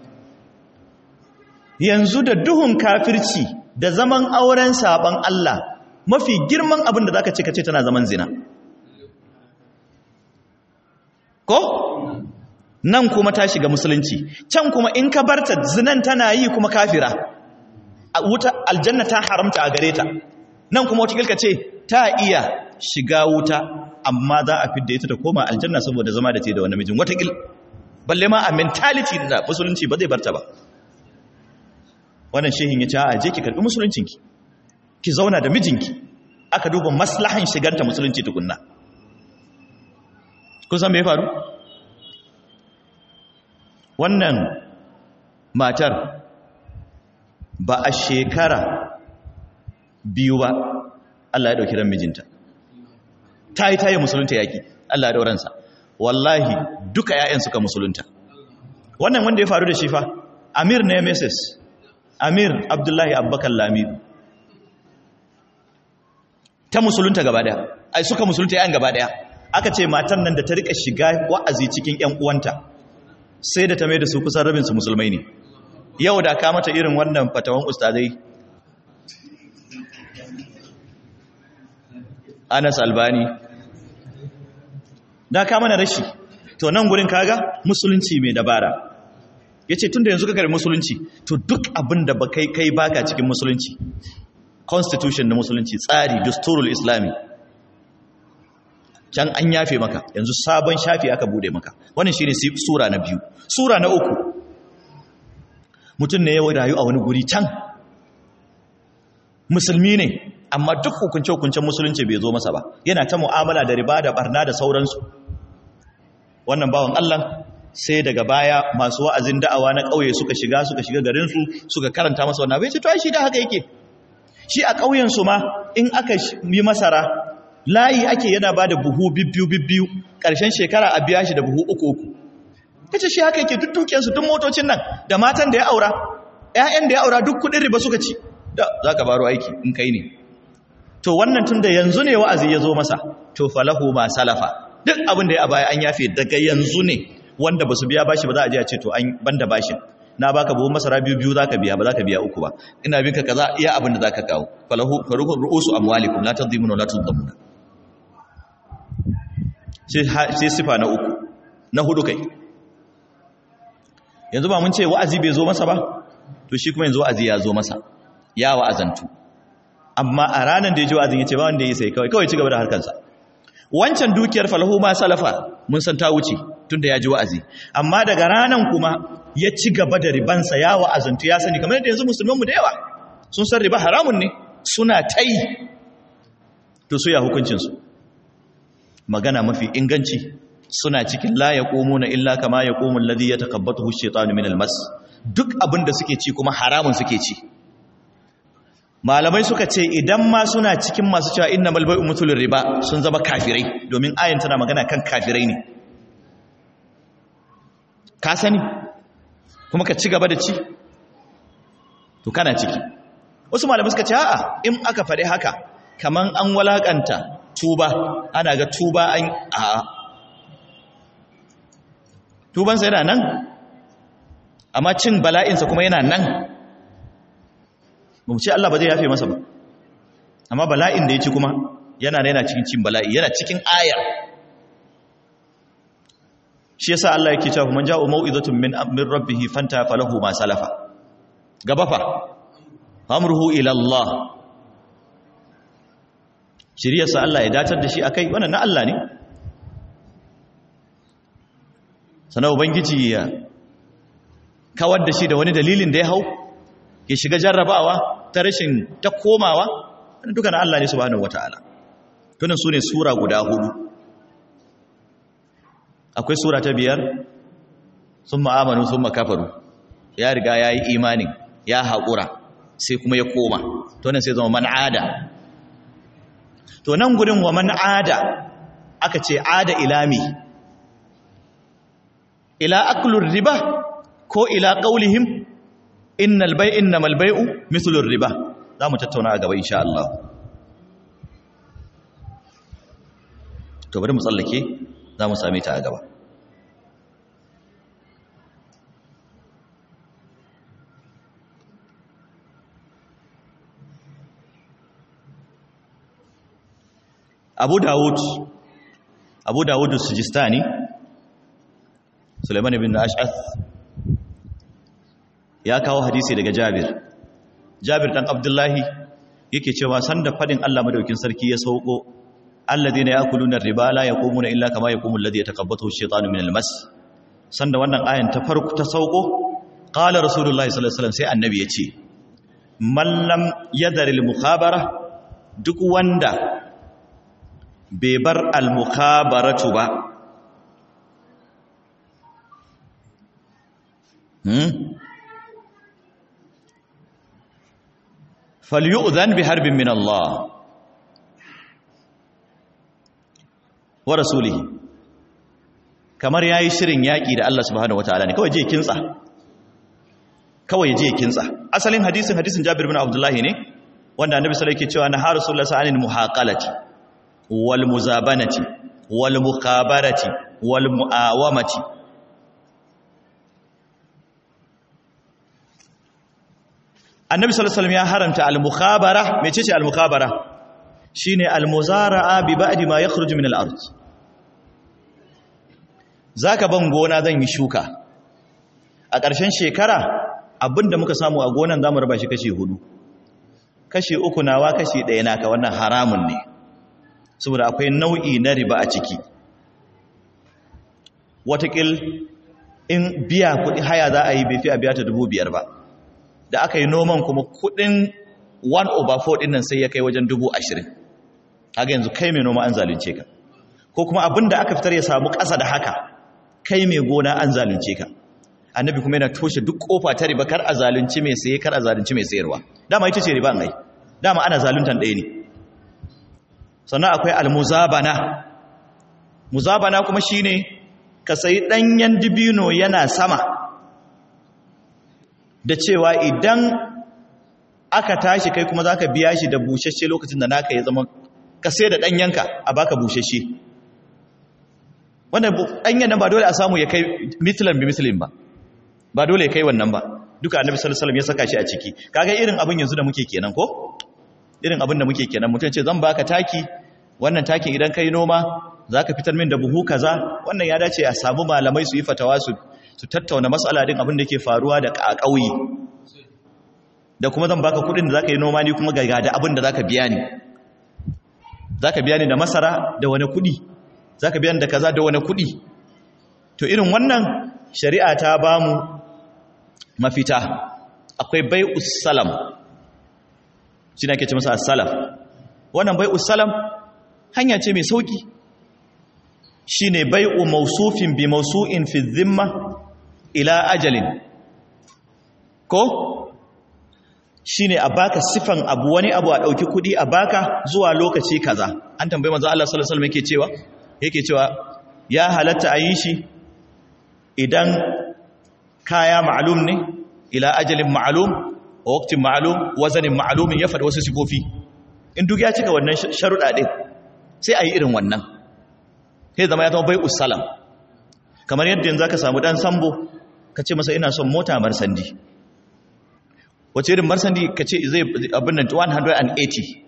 Speaker 1: yanzu da duhun kafirci da zaman auren saban Allah mafi girman abin da za ka ce ka ce tana zaman zina ko nan kuma ta shiga musulunci can kuma in ka barta zinan tana yi kuma kafira a wuta aljanna ta haramta a gare ta nan kuma wata kilka ce ta iya shiga wuta amma za a fidda ita ta koma aljanna saboda zama da ce da wani mijin wata kil balle ma a mentality da musulunci ba zai barta ba wannan shehin ya ce a je ki karbi musuluncinki ki zauna da mijinki aka duba maslahan shiganta musulunci tukunna kun san me ya faru wannan matar ba a shekara biyu ba Allah ya ɗauki ran mijinta ta yi ta yi musulunta yaƙi Allah ya ɗauransa wallahi duka ‘ya'yan suka musulunta wannan wanda ya faru da shi fa amir ne mrs amir abdullahi abubakar lamidu ta musulunta gaba ɗaya ai suka musulunta ‘ya'yan gaba ɗaya aka ce matan nan da ta rika shiga wa'azi cikin ‘yan uwanta sai da ta mai da su kusan rabinsu musulmai ne yau da ka mata irin wannan fatawan ustazai anas albani da ka mana rashi to nan gurin kaga musulunci mai dabara ya ce tun da yanzu ka kare musulunci to duk abin da ba kai kai baka cikin musulunci constitution na musulunci tsari dusturul islami can an yafe maka yanzu sabon shafi aka bude maka wannan shine sura na biyu sura na uku mutum ne ya rayu a wani guri can musulmi ne amma duk hukunce-hukuncen musulunci bai zo masa ba yana ta mu'amala da riba da barna da sauransu wannan bawan Allah sai daga baya masu wa'azin da'awa na ƙauye suka shiga suka shiga garinsu suka karanta masa wannan bai ce to ai shi da haka yake shi a ƙauyensu ma in aka yi masara layi ake yana ba da buhu bibbiyu bibbiyu ƙarshen shekara a biya shi da buhu uku uku ya ce shi haka yake duk dukiyarsu duk motocin nan da matan da ya aura ‘ya'yan da ya aura duk kuɗin riba suka ci da za ka baro aiki in kai ne to wannan tun da yanzu ne wa'azi ya zo masa to falahu ma salafa duk abin da ya baya an yafe daga yanzu ne wanda ba su biya bashi ba za a je a ce to an banda bashin na baka buhun masara biyu biyu zaka biya ba zaka biya uku ba ina binka kaza iya abin da zaka kawo falahu faruhu ru'usu amwalikum la tadhimuna la tudhamuna sai sifa na uku na hudu kai yanzu ba mun ce wa'azi bai zo masa ba to shi kuma yanzu wa'azi ya zo masa ya wa'azantu amma a ranar da ya ji wa'azin ya ce ba wanda ya yi sai kawai kawai ci gaba da harkansa wancan dukiyar falahu ma salafa mun san ta wuce tun da ya ji wa'azi amma daga ranar kuma ya ci gaba da ribansa ya wa'azantu ya sani kamar yadda yanzu musulmanmu da yawa sun san riba haramun ne suna ta yi to su ya hukuncinsu magana mafi inganci suna cikin la ya na illa kama ya ƙomun ladhi ya takabbatu shaitanu min almas duk abin da suke ci kuma haramun suke ci malamai suka ce idan ma suna cikin masu cewa inna malbai umutul riba sun zama kafirai domin ayin tana magana kan kafirai ne ka sani kuma ka ci gaba da ci to kana ciki wasu malamai suka ce a'a in aka faɗi haka kaman an walakanta tuba ana ga tuba an a tubansa yana nan amma cin bala'insa kuma yana nan ba mu ce Allah ba zai yafe masa ba amma bala'in da ya ci kuma yana yana cikin cin bala'i yana cikin ayar shi yasa Allah yake cewa man ja'u mau'izatun min min rabbih fanta falahu ma salafa gaba fa amruhu ila Allah shiriyarsa Allah ya datar da shi akai wannan na Allah ne sana ubangiji ya kawar da shi da wani dalilin da ya hau ya shiga jarrabawa ta rashin ta komawa wani duka na Allah ne subhanahu wata'ala tunan su ne sura guda hudu akwai sura ta biyar sun ma'amanu sun makafaru ya riga ya yi imanin ya haƙura sai kuma ya koma to nan sai zama man ada to nan gurin wa man ada aka ce ada ilami ila aklur riba ko ila qaulihim innal bay innamal bay'u mithlu riba zamu tattauna a gaba insha Allah to bari mu tsallake zamu same ta a gaba Abu Dawud Abu Dawud Sijistani Sulaiman ibn Ash'ath ya kawo hadisi daga Jabir Jabir dan Abdullahi yake cewa sanda fadin Allah madaukin sarki ya sauko alladheena yakuluna riba la yaqumuna illa kama yaqumu alladhi yatakabbathu ash-shaytanu min al-mas sanda wannan ayan ta farko ta sauko qala rasulullahi sallallahu alaihi wasallam sai annabi yace man lam yadhar al-mukhabara duk wanda bai bar al-mukhabaratu ba falyu'zan bi harbin min Allah wa rasulihi kamar yayi shirin yaki da Allah subhanahu wataala ne kawai je kintsa kawai je kintsa asalin hadisin hadisin Jabir bin Abdullah ne wanda Annabi sallallahu alaihi wasallam yake cewa na har Rasulullah sallallahu alaihi muhaqalati wal muzabanati wal mukhabarati wal muawamati annabi sallallahu alaihi wasallam ya haramta al-mukhabara mecece al-mukhabara shine al-muzara'a bi ba'di ma yakhruju min al-ard zaka ban gona zan yi shuka a ƙarshen shekara abinda muka samu a gonan zamu raba shi kashi hudu kashi uku nawa kashi ɗaya naka wannan haramun ne saboda akwai nau'i na riba a ciki watakil in biya kuɗi haya za a yi bai fi a biya ta dubu biyar ba da aka yi noman kuma kudin 1 over 4 din nan sai ya kai wajen 20,000 haka yanzu kai mai noma an zalunce ka ko kuma abin da aka fitar ya samu ƙasa da haka kai mai gona an zalunce ka annabi kuma yana toshe duk kofa ta riba kar a zalunci mai saye kar a zalunci mai sayarwa dama ita ce riba an ai dama ana zaluntan ɗaya ne sannan akwai almuzabana muzabana kuma shine ka sayi ɗanyen dibino yana sama da cewa idan aka tashi kai kuma za ka biya shi da bushashe lokacin da naka ya zama ka sai da ɗanyenka a baka bushashe wannan ɗanyen nan ba dole a samu ya kai mitilan bi mitilin ba ba dole ya kai wannan ba duka annabi sallallahu alaihi wasallam ya saka shi a ciki kaga irin abin yanzu da muke kenan ko irin abin da muke kenan mutum ce zan baka taki wannan takin idan kai noma zaka fitar min da buhu kaza wannan ya dace a samu malamai su yi fatawa su su tattauna matsala din abin da ke faruwa da ƙauye da kuma zan baka kudin da zaka yi noma ni kuma ga da abin da zaka biya ni zaka biya ni da masara da wani kudi zaka biya ni da kaza da wani kudi to irin wannan shari'a ta bamu mafita akwai bai'us salam shi ake ce masa as-salaf wannan bai'us salam hanya ce mai sauki shine bai'u mawsufin bi mawsu'in fi dhimma ila ajalin ko shine a baka sifan abu wani abu a dauki kudi a baka zuwa lokaci kaza an tambaye manzo Allah sallallahu alaihi wasallam yake cewa yake cewa ya halatta a yi shi idan kaya ma'lum ne ila ajalin ma'lum wa waqtin ma'lum wazanin ma'lumin ya faɗi wasu sifofi in duk ya cika wannan sharuɗa din sai a yi irin wannan sai zama ya zama bai usalam kamar yadda yanzu ka samu dan sambo ka ce masa ina son mota marsandi wace irin marsandi ka ce zai abin nan 180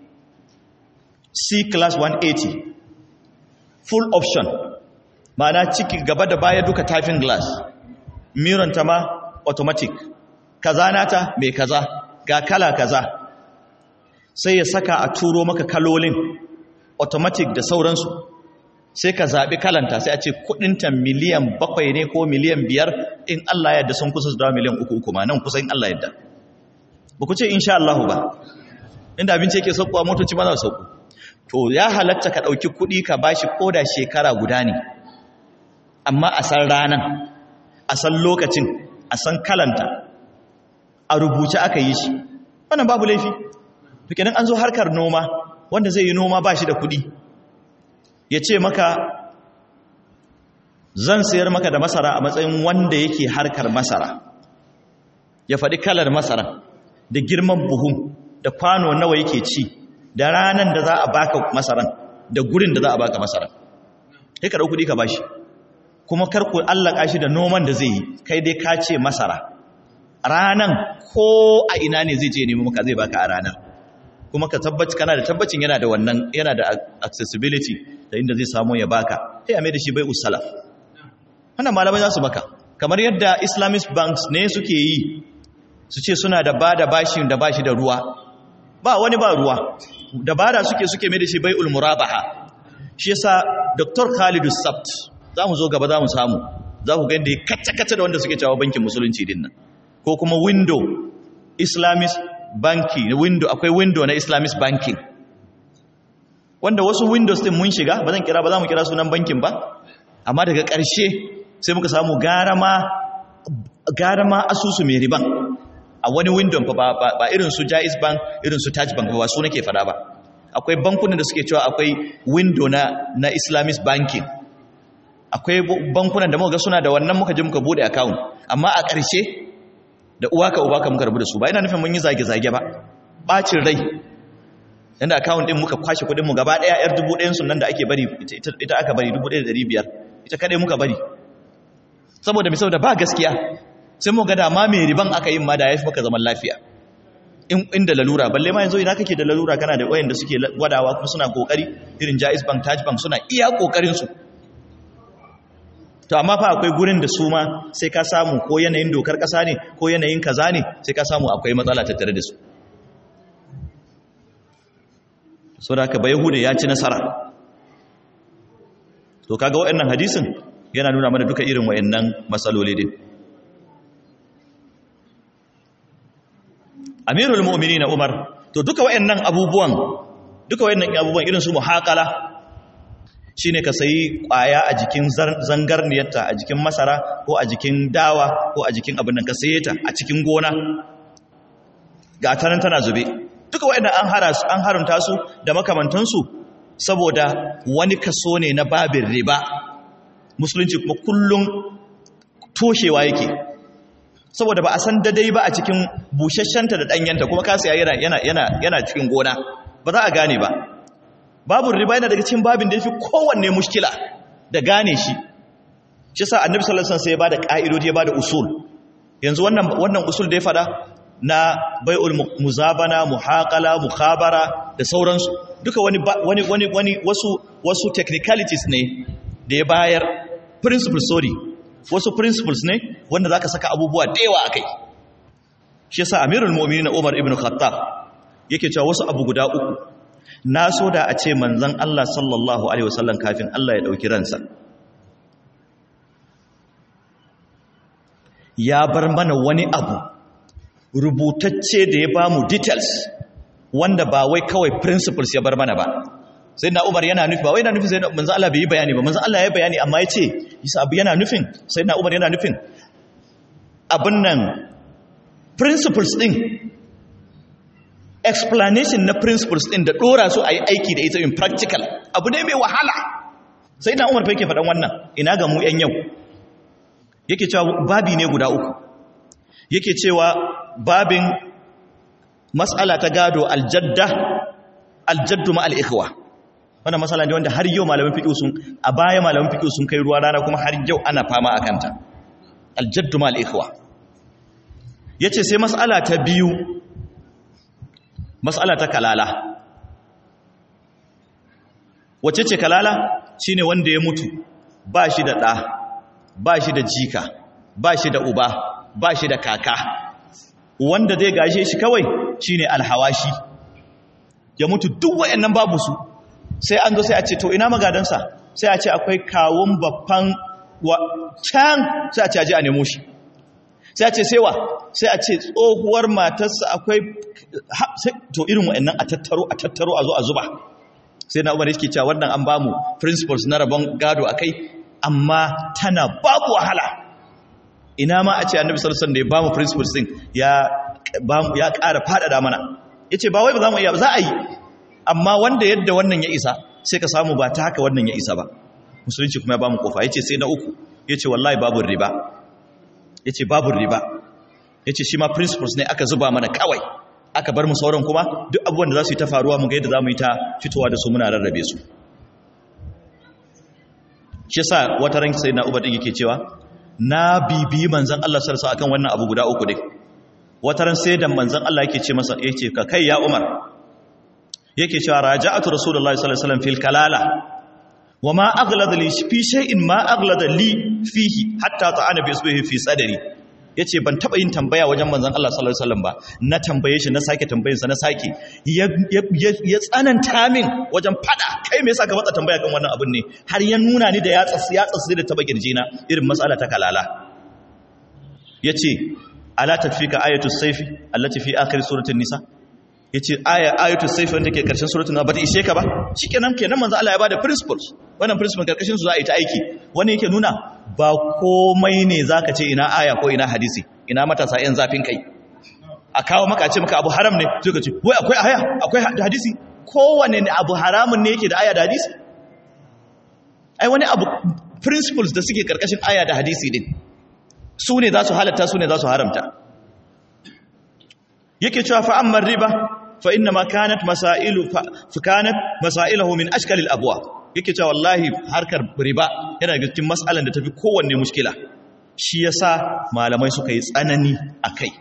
Speaker 1: c class 180 full option ma'ana ciki gaba da baya duka typing glass miron ta ma automatic kaza nata mai kaza ga kala kaza sai ya saka a turo maka kalolin automatic da sauransu sai ka zaɓi kalanta sai a ce kudinta miliyan bakwai ne ko miliyan biyar in Allah yadda sun kusa da miliyan uku uku ma nan kusa in Allah yadda ba ku ce insha Allah ba inda abinci yake saukowa motoci ma za su sauko to ya halatta ka ɗauki kuɗi ka bashi ko da shekara guda ne amma a san ranan a san lokacin a san kalanta a rubuce aka yi shi wannan babu laifi to kenan an zo harkar noma wanda zai yi noma ba shi da kuɗi ya ce maka zan sayar maka da masara a matsayin wanda yake harkar masara ya faɗi kalar masara da girman buhun da kwano nawa yake ci da ranar da za a baka masaran da gurin da za a baka masaran sai ka ɗau kuɗi ka bashi kuma karku allaka shi da noman da zai yi kai dai ka ce masara ranan ko a ina ne zai je nemi maka zai baka a ranar kuma ka tabbaci kana da tabbacin yana da wannan yana da accessibility da inda zai samu ya baka sai a mai da shi bai usalaf wannan malamai za su baka kamar yadda islamic banks ne suke yi su ce suna da bada bashin da bashi da ruwa ba wani ba ruwa da bada suke suke mai da shi bai ulmurabaha shi yasa dr khalidu sabt za mu zo gaba za mu samu za ku gani da ya kacce-kacce da wanda suke cewa bankin musulunci din nan ko kuma window islamic banking window akwai window na islamic banking wanda wasu windows din mun shiga ba zan kira ba za mu kira sunan bankin ba amma daga ƙarshe sai muka samu gara ma asusu mai riban a wani window ba, ba, irin su jais bank irin su taj bank ba su nake fada ba akwai bankunan da suke cewa akwai window na, na islamic banking akwai bankunan da muka ga suna da wannan muka je muka bude account amma a ƙarshe da uwa ka uba ka muka rabu da su ba ina nufin mun yi zage-zage ba bacin rai yanda account din muka kwashe kudin mu gaba daya yar dubu ɗayan sunan da ake bari ita aka bari dubu ɗaya da ɗari biyar ita kadai muka bari saboda misau da ba gaskiya sai mu ga da ma mai riban aka yin ma da ya fi maka zaman lafiya inda lalura balle ma yanzu ina kake da lalura kana da wayanda suke gwadawa kuma suna kokari irin Jaiz Bank Taj Bank suna iya kokarin su to amma fa akwai gurin da su ma sai ka samu ko yanayin dokar kasa ne ko yanayin kaza ne sai ka samu akwai matsala tattare da su so da haka bayahude ya ci nasara to kaga wayannan hadisin yana nuna mana duka irin wayannan matsaloli din Amirul Mu'minin Umar to duka wayannan abubuwan duka wayannan abubuwan irin su muhaqala shine ka sayi kwaya a jikin zangarniyarta a jikin masara ko a jikin dawa ko a jikin abin nan ka saye ta a cikin gona ga tanan tana zube duka wayannan an hara su an haramta su da makamantansu saboda wani kaso ne na babin riba musulunci kuma kullum toshewa yake saboda ba a san dadai ba a cikin bushashenta da danyanta kuma ka siya yana yana yana yana cikin gona ba za a gane ba babin riba yana daga cikin babin da yafi kowanne mushkila da gane shi shi yasa annabi sallallahu alaihi wasallam sai ya bada ka'idodi ya bada usul yanzu wannan wannan usul da ya fada na bai'ul muzabana muhaqala mukhabara da sauransu duka wani wani wani wani wasu wasu technicalities ne da ya bayar principles sorry wasu principles ne wanda zaka saka abubuwa da yawa akai shi yasa amirul mu'minin Umar ibn Khattab yake cewa wasu abu guda uku na so da a ce manzon Allah sallallahu alaihi wasallam kafin Allah ya dauki ransa ya bar mana wani abu rubutacce da ya ba mu details wanda ba wai kawai principles ya bar mana ba sai na umar yana nufi ba wai yana nufin sai manzo Allah bai yi bayani ba manzo Allah ya bayani amma ya ce isa abu yana nufin sai na umar yana nufin abin nan principles din explanation na principles din da dora su a yi aiki da ita in practical abu ne mai wahala sai na umar fa yake faɗan wannan ina ga mu yan yau yake cewa babi ne guda uku yake cewa babin matsala ta gado aljadda aljaddu ma al'ikhwa wannan matsala ne wanda har yau malamin fiƙi sun a baya malamin fiƙi sun kai ruwa rana kuma har yau ana fama a kanta aljaddu ma al'ikhwa ya ce sai matsala ta biyu matsala ta kalala wace ce kalala shi ne wanda ya mutu ba shi da ɗa ba shi da jika ba shi da uba ba shi da kaka wanda zai gashe shi kawai shine alhawashi ya mutu duk wayannan babu su sai an zo sai a ce to ina magadansa sai a ce akwai kawun babban can sai a ce aje a nemo shi sai a ce sai wa sai a ce tsohuwar matarsa akwai to irin wayannan a tattaro a tattaro a zo a zuba sai na umar yake cewa wannan an bamu principles na rabon gado akai amma tana babu wahala ina ma a ce annabi sallallahu alaihi wasallam da ya bamu principles din ya ya ƙara faɗaɗa mana ya ce ba wai ba za mu iya ba za a yi amma wanda yadda wannan ya isa sai ka samu ba ta haka wannan ya isa ba musulunci kuma ya ba mu kofa ya ce sai na uku ya ce wallahi babu riba ya ce babu riba ya ce shi ma principles ne aka zuba mana kawai aka bar mu sauran kuma duk abubuwan da za su yi ta faruwa mu ga yadda za mu yi ta fitowa da su muna rarrabe su shi sa wata ran sai na uba din yake cewa na bibi manzon Allah sallallahu alaihi akan wannan abu guda uku dai wata ran sai da manzon Allah yake ce masa yace ka kai ya Umar yake cewa raja'atu rasulullahi sallallahu alaihi wasallam fil kalala wama aghlada li fi shay'in ma aghlada li fihi hatta ta'ana bi isbihi fi sadri yace ban taba yin tambaya wajen manzon Allah sallallahu alaihi wasallam ba na tambaye shi na sake tambayinsa na sake ya tsananta min wajen fada kai me yasa ka matsa tambaya kan wannan abun ne har ya nuna ni da ya tsasi ya tsasi da taba na irin mas'ala ta kalala yace ala tafika ayatus sayfi allati fi akhir suratul nisa yace aya ayatus sayfi wanda ke karshen suratul nisa bata ishe ka ba shikenan kenan manzo Allah ya bada principles wannan principle karkashin su za a yi ta aiki wani yake nuna ba komai ne zaka ce ina aya ko ina hadisi ina matasa yan zafin kai a kawo maka ce maka abu haram ne sai ka ce wai akwai aya akwai hadisi kowane ne abu haramun ne yake da aya da hadisi ai wani abu principles da suke karkashin aya da hadisi din su ne za su halatta su ne za su haramta yake cewa fa amma riba fa inna ma kanat masailu fa kanat masailuhu min ashkal al abwa yake cewa wallahi harkar riba yana daga cikin mas'alan da tafi kowanne mushkila shi yasa malamai suka yi tsanani akai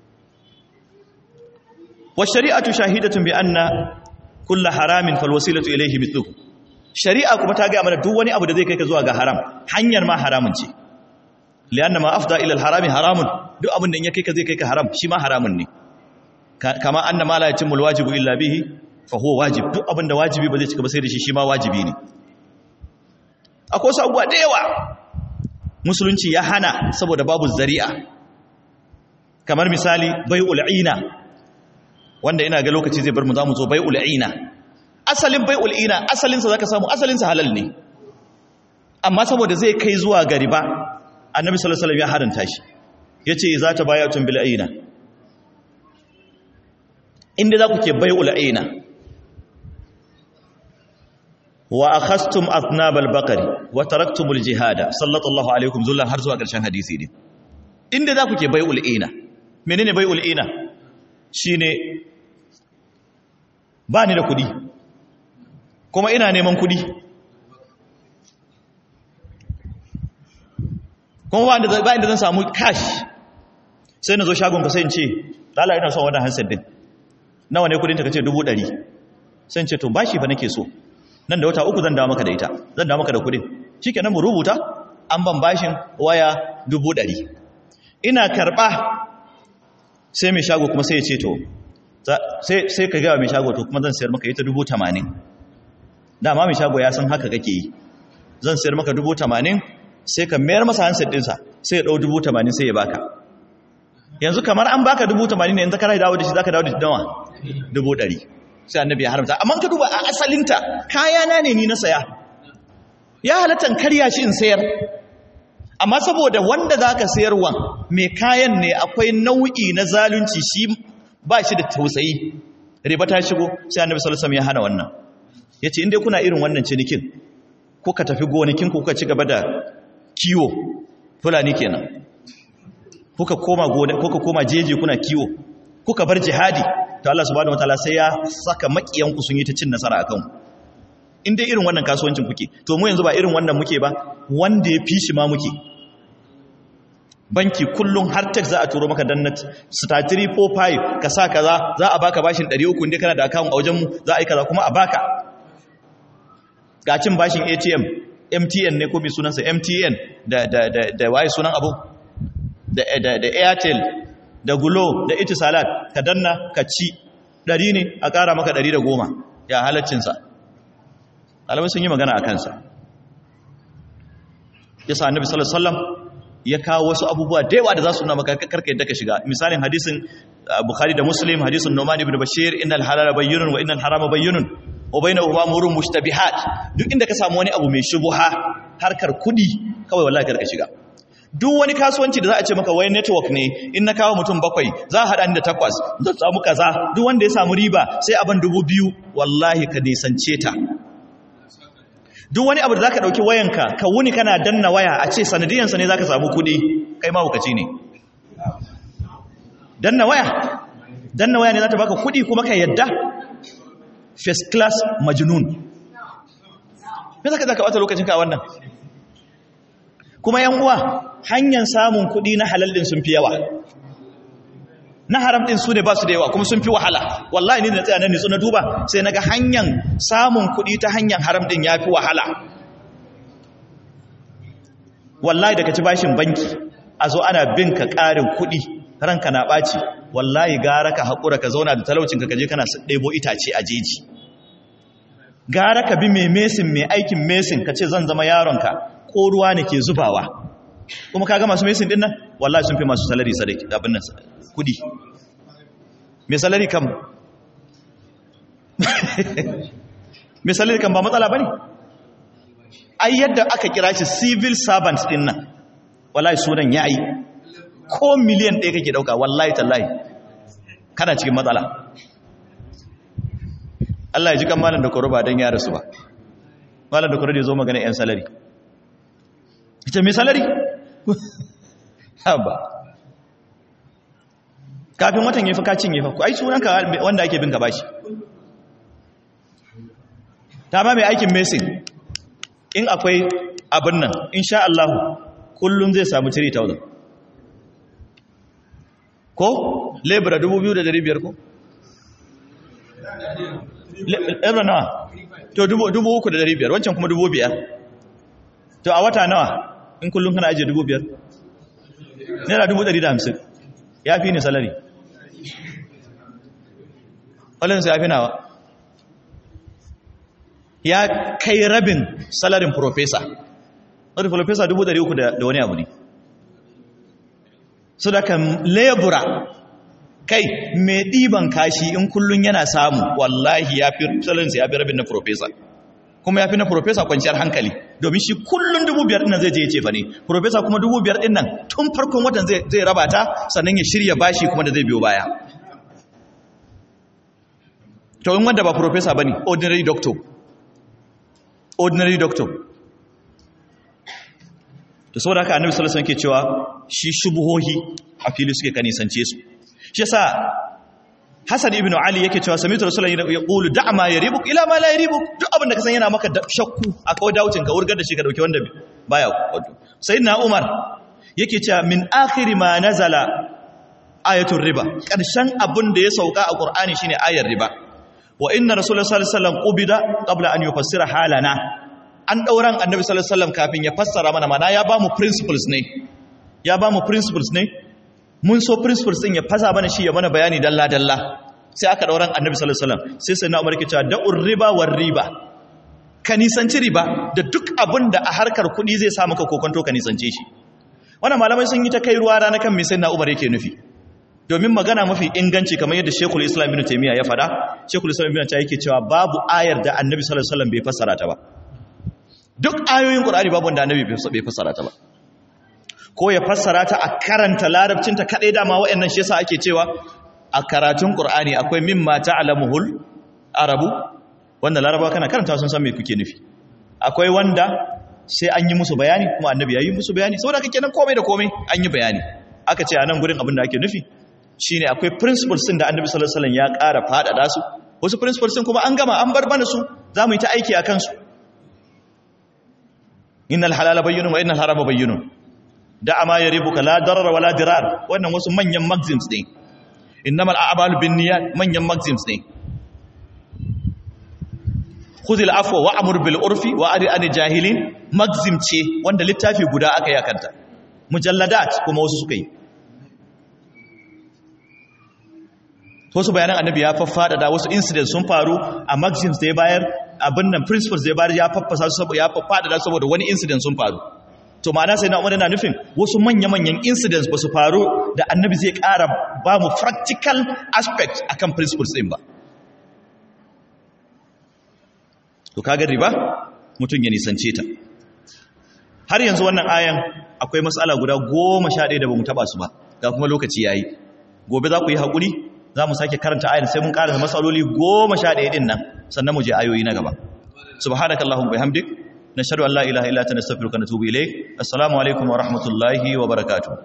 Speaker 1: wa shari'atu shahidatun bi anna kullu haramin fal wasilatu ilayhi mithluhu shari'a kuma ta ga mana duk wani abu da zai kai ka zuwa ga haram hanyar ma haramun ce lianna ma afda ila al harami haramun duk abin da in ya kai ka zai kai ka haram shi ma haramun ne kama anna ma la yatimul wajibu illa bihi fa huwa wajib duk abin da wajibi ba zai cika ba sai da shi shi ma wajibi ne akwai wasu abubuwa da yawa musulunci ya hana saboda babu zari'a kamar misali bai'ul ina wanda ina ga lokaci zai bar mu zamu zo bai'ul ina asalin bai'ul ina asalin sa zaka samu asalin sa halal ne amma saboda zai kai zuwa ga riba annabi sallallahu alaihi wasallam ya haranta shi yace za ta bayatun bil ina inda za ku ke bai'ul ina wa akhastum athnabal baqari wa taraktumul jihada sallallahu alaikum zullan har zuwa ƙarshen hadisi ne inda za ku ke bai'ul ina menene bai'ul ina shine ba ni da kudi kuma ina neman kudi kuma ba inda ba inda zan samu cash sai na zo shagon ka sai in ce lalla ina son wannan handset din nawa ne kudin ta kace 100 sai in ce to bashi fa nake so nan da wata uku zan dawo maka da ita zan dawo maka da kudin shikenan mu rubuta an ban bashin waya 100 ina karba sai mai shago kuma sai ya ce to sai sai ka ga mai shago to kuma zan sayar maka ita 80 dama mai shago ya san haka kake yi zan sayar maka 80 sai ka mayar masa handset dinsa sai ya dau 80 sai ya baka yanzu kamar an baka 80 ne yanzu ka rai dawo da shi zaka dawo da nawa 100 sai annabi ya haramta amma ka duba a asalinta kayana ne ni na saya ya halatta karya shi in sayar amma saboda wanda zaka sayarwa mai kayan ne akwai nau'i na zalunci shi ba shi da tausayi riba ta shigo sai annabi sallallahu alaihi wasallam ya hana wannan yace in dai kuna irin wannan cinikin kuka tafi gonakin ku kuka ci gaba da kiwo fulani kenan kuka koma gona kuka koma jeje kuna kiwo kuka bar jihadi to Allah subhanahu wataala sai ya saka makiyanku sun yi ta cin nasara akan in dai irin wannan kasuwancin kuke to mu yanzu ba irin wannan muke ba wanda ya fi shi ma muke banki kullum har tax za a turo maka dannat star 345 ka sa kaza za a baka bashin 300 inda kana da account a wajen mu za a yi kaza kuma a baka ga cin bashin ATM MTN ne ko bi sunansa MTN da da da da waye sunan abu da da da Airtel da Glo da Itisalat ka danna ka ci 100 ne a ƙara maka 110 ya halaccin sa alamai sun yi magana a kansa yasa annabi sallallahu alaihi wasallam ya kawo wasu abubuwa da yawa da za su nuna maka karka yadda ka shiga misalin hadisin bukhari da muslim hadisin numan ibn bashir innal halala bayyinun wa innal harama bayyinun wa bainahuma umurun mushtabihat duk inda ka samu wani abu mai shubuha harkar kudi kawai wallahi karka shiga duk wani kasuwanci da za a ce maka wai network ne in na kawo mutum bakwai za a haɗa ni da takwas zan samu kaza duk wanda ya samu riba sai abin dubu biyu wallahi ka nisance ta duk wani abu da za ka ɗauki wayanka ka wuni kana danna waya a ce sanadiyansa ne za ka samu kuɗi kai mahukaci ne danna waya danna waya ne za ta baka kuɗi kuma ka yadda first class majnun me za ka za ka ɓata lokacinka a wannan kuma yan uwa hanyar samun kuɗi na halal ɗin sun fi yawa na haram ɗin su ne ba su da yawa kuma sun fi wahala wallahi ni da tsaya na nitsu na duba sai naga hanyar samun kuɗi ta hanyar haram ɗin ya fi wahala wallahi daga ci bashin banki a zo ana bin ka ƙarin kuɗi ranka na ɓaci wallahi gara ka haƙura ka zauna da talaucinka ka je kana ɗebo itace a jeji gara ka bi mai mesin mai aikin mesin ka ce zan zama yaronka ko ruwa ne ke zubawa kuma kaga masu mesin din nan wallahi sun fi masu salari sadaki abin nan kudi mai salari kam mai salari kam ba matsala bane ai yadda aka kira shi civil servant din nan wallahi sunan yayi ko miliyan ɗaya kake dauka wallahi tallahi kana cikin matsala Allah ya ji kan malam da koro ba don ya rasu ba malam da koro da ya zo magana 'yan salari ita mai salari ba kafin watan ya fi kacin ya fi ai sunanka wanda ake bin ka bashi ta ba mai aikin mesin in akwai abin nan insha Allah kullum zai samu 3,000 ko lebura 2,500 ko? lebura nawa to 3,500 wancan kuma 5,000 to a wata nawa in kullum kana ajiye 5,000 naira 150 ya fi ni salari walinsa ya fi nawa ya kai rabin salarin profesa wadda profesa 300 da wani abu ne su da kan lebura kai mai ɗiban kashi in kullum yana samu wallahi ya fi salarinsa ya fi rabin na profesa kuma ya fi na profesa kwanciyar hankali domin shi kullum dubu biyar ɗinnan zai je ya ce fa ne profesa kuma dubu biyar ɗinnan tun farkon watan zai raba ta sannan ya shirya bashi kuma da zai biyo baya to in wanda ba profesa ba ne ordinary doctor ordinary doctor to saboda haka annabi sallallahu alaihi wasallam ke cewa shi shubuhohi a fili suke kanisance su shi yasa Hassan ibn Ali yake cewa sami'tu rasulullahi yaqulu da' ma yaribuk ila ma la yaribuk duk abin da ka san yana maka shakku akwai dawucin ka wurgar da shi ka dauke wanda baya wato sayyidina Umar yake cewa min akhiri ma nazala ayatul riba karshen abin da ya sauka a Qur'ani shine ayar riba wa inna rasulullahi sallallahu alaihi wasallam qubida qabla an yufassira halana an dauran annabi sallallahu alaihi wasallam kafin ya fassara mana mana ya ba mu principles ne ya ba mu principles ne mun so principles din ya fasa mana shi ya mana bayani dalla dalla sai aka dauran annabi sallallahu alaihi wasallam sai sai na umar ke cewa da'ur riba war riba ka nisanci riba da duk abin da a harkar kuɗi zai sa maka kokonto ka nisance shi wannan malamai sun yi ta kai ruwa rana kan me sai na umar yake nufi domin magana mafi inganci kamar yadda Sheikhul Islam Ibn Taymiyyah ya faɗa Sheikhul Islam Ibn Taymiyyah yake cewa babu ayar da Annabi sallallahu alaihi wasallam bai fassara ta ba duk ayoyin Qur'ani babu wanda Annabi bai fassara ta ba ko ya fassara ta a karanta larabcin ta kadai dama wayannan shi yasa ake cewa a karatun Qur'ani akwai mimma ta'lamuhul arabu wanda laraba kana karanta sun san me kuke nufi akwai wanda sai an yi musu bayani kuma Annabi ya yi musu bayani saboda kake nan komai da komai an yi bayani aka ce a nan gurin abin da ake nufi shine akwai principles din da Annabi sallallahu alaihi wasallam ya ƙara faɗaɗa su wasu principles din kuma an gama an bar mana su zamu yi ta aiki akan su innal halala bayyinun wa innal harama bayyinun da ama yaribuka la darar wala dirar wannan wasu manyan maxims ne innamal a'malu binniyat manyan maxims ne khudhil afwa wa'mur bil urfi wa ari an jahilin maxim ce wanda littafi guda aka yakanta mujalladat kuma wasu suka yi wasu bayanan annabi ya faffada da wasu incidents sun faru a maxims da ya bayar abin nan principles da ya bayar ya faffasa su saboda ya faffada da saboda wani incident sun faru to ma'ana sai na umar yana nufin wasu manya-manyan incidents ba su faru da annabi zai ƙara ba mu practical aspect akan principles ɗin ba to kaga riba mutum ya nisance ta har yanzu wannan ayan akwai matsala guda goma sha ɗaya da ba mu taɓa su ba ga kuma lokaci ya yi gobe za ku yi haƙuri za mu sake karanta ayin sai mun ƙara matsaloli goma sha ɗaya ɗin nan sannan mu je ayoyi na gaba subhanakallahumma bihamdik nashhadu an la ilaha illa anta nastaghfiruka wa natubu ilayk assalamu alaikum wa rahmatullahi wa barakatuh